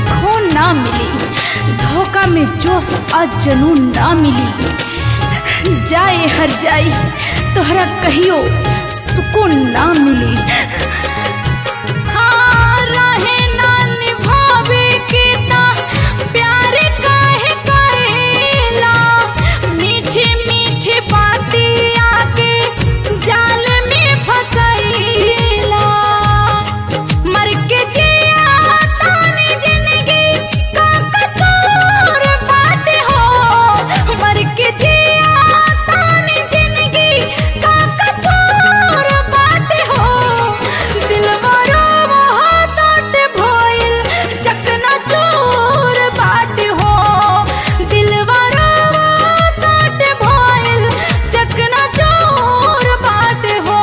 खून ना मिली धोखा में जोश आ जनून ना मिली जाए हर जाई तोहरा कहियो सुकून ना मिली हाँ, रहे ना निभावे के ता प्यार काहे करेला मीठी मीठी बातें आके जाल में फसैला मर के जिया तानी जिंदगी का कसूर बाटे हो मर के जिया तानी जिंदगी का कसूर बाटे हो दिलवारो वो टूट भइल चकना चूर बाटे हो दिलवारो वो टूट भइल चकना चूर बाटे हो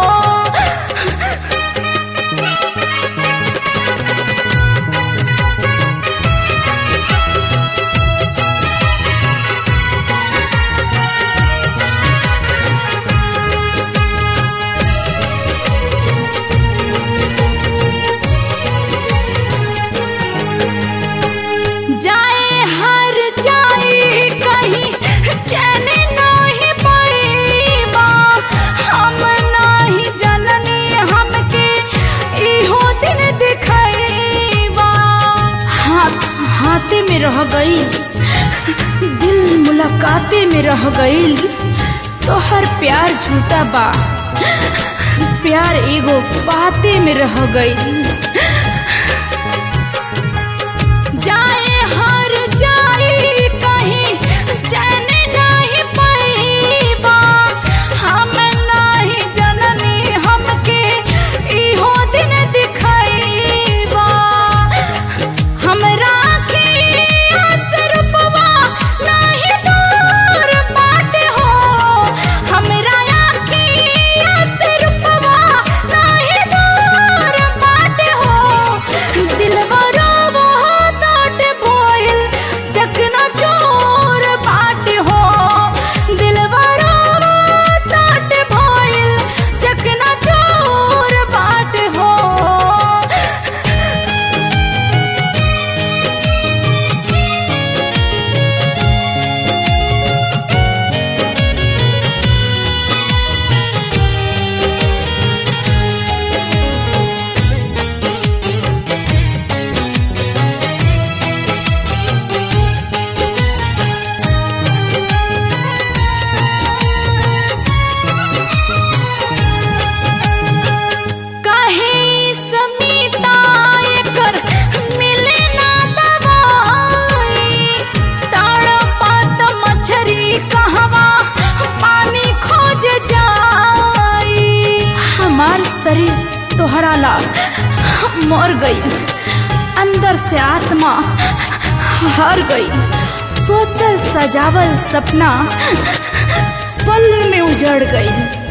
जाए हर जाए कहीं चैन नहीं पड़ेबा हम नहीं जननी हमके इहो दिन दिखैबा हाथ हाथे में रह गई दिल मुलाकाते में रह गई तो हर प्यार झूठा बा प्यार एगो बाते में रह गई जाए हर जाए कहीं चैन नहीं पैबा हम नहीं जननी हमके इहो दिन दिखैबा हमरा अखिया से रूपवा नहीं दूर बाटे हो हमरा अखिया से रूपवा नहीं दूर बाटे हो दिलवा रोवो टूट भइल चकना चोर बाटे हो दिलवा रोवो टूट भइल चकना चोर बाटे हो काहे समीता एकर मिले ना दवाई तड़पत मछरी कहवा पानी खोज जाई हमार शरीर तोहरा ला मर गई अंदर से आत्मा हार गई सोचल सजावल सपना पल में उजड़ गई